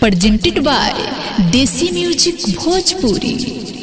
presented by Desi Music Bhojpuri.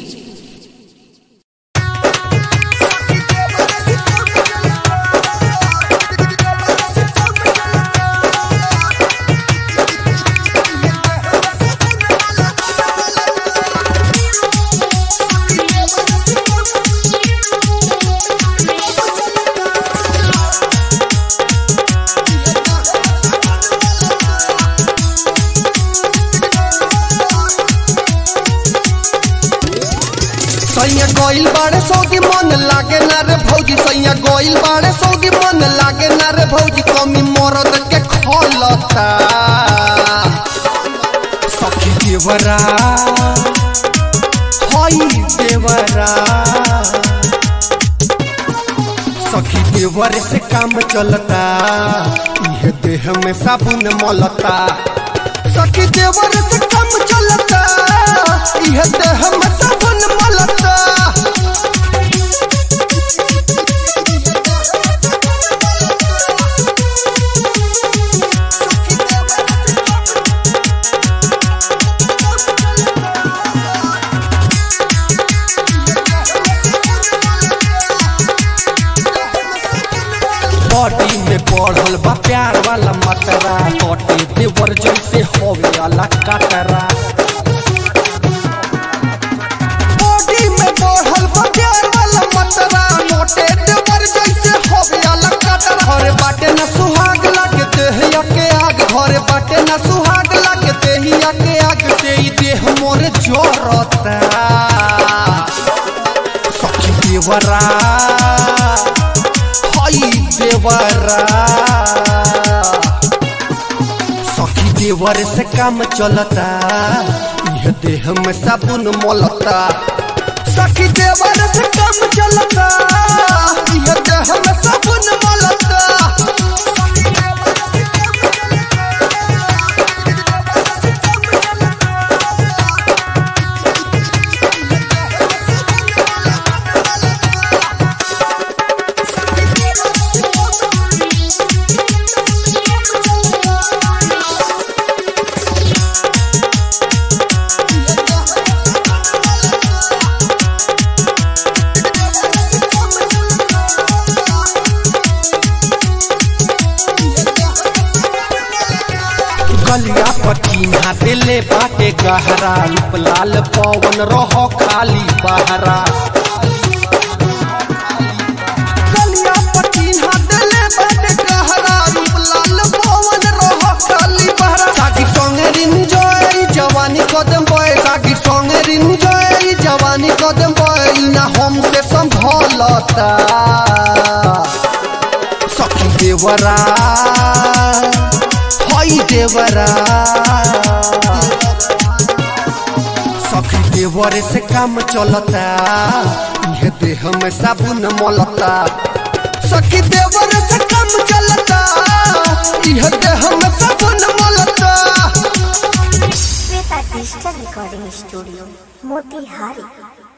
सैया गोइल बाड़े सौगी मन लागे ना रे भौजी सैया गोइल बाड़े सौगी मन लागे ना रे भौजी कमी मरद के खोलता सखी देवरा हई देवरा सखी देवर से काम चलता यह देह में साबुन मलता सखी देवर से काम चलता यह देह में साबुन मलता बॉडी में बढ़ल बा प्यार वाला मतरा बॉडी देवर जैसे होवे वाला कटरा बॉडी में बढ़ल बा प्यार वाला मतरा मोटे देवर जैसे होवे वाला कटरा घरे बाटे न सुहाग लागे देहिया के आग घरे बाटे न सुहाग लागे देहिया के आग से ई देह मोरे जोरता सखी देवरा हई देवरा सखी देवर से काम चलता यह देह में साबुन मोलता सखी देवर से काम चलता यह देह में साबुन मोलता गलिया पटीना दिले बाटे गहरा रूप लाल पवन रह खाली बहरा गलिया पटीना दिले बाटे गहरा रूप लाल पवन रह खाली बहरा सागी संगे रिंजॉय जवानी कदम बॉय सागी संगे रिंजॉय जवानी कदम बॉय ना हमसे संभलता सखी देवरा हई देवरा सखी देवर से काम चलता यह देह में साबुन मलता सखी देवर से काम चलता यह देह में साबुन मलता Shweta digital recording studio Motihari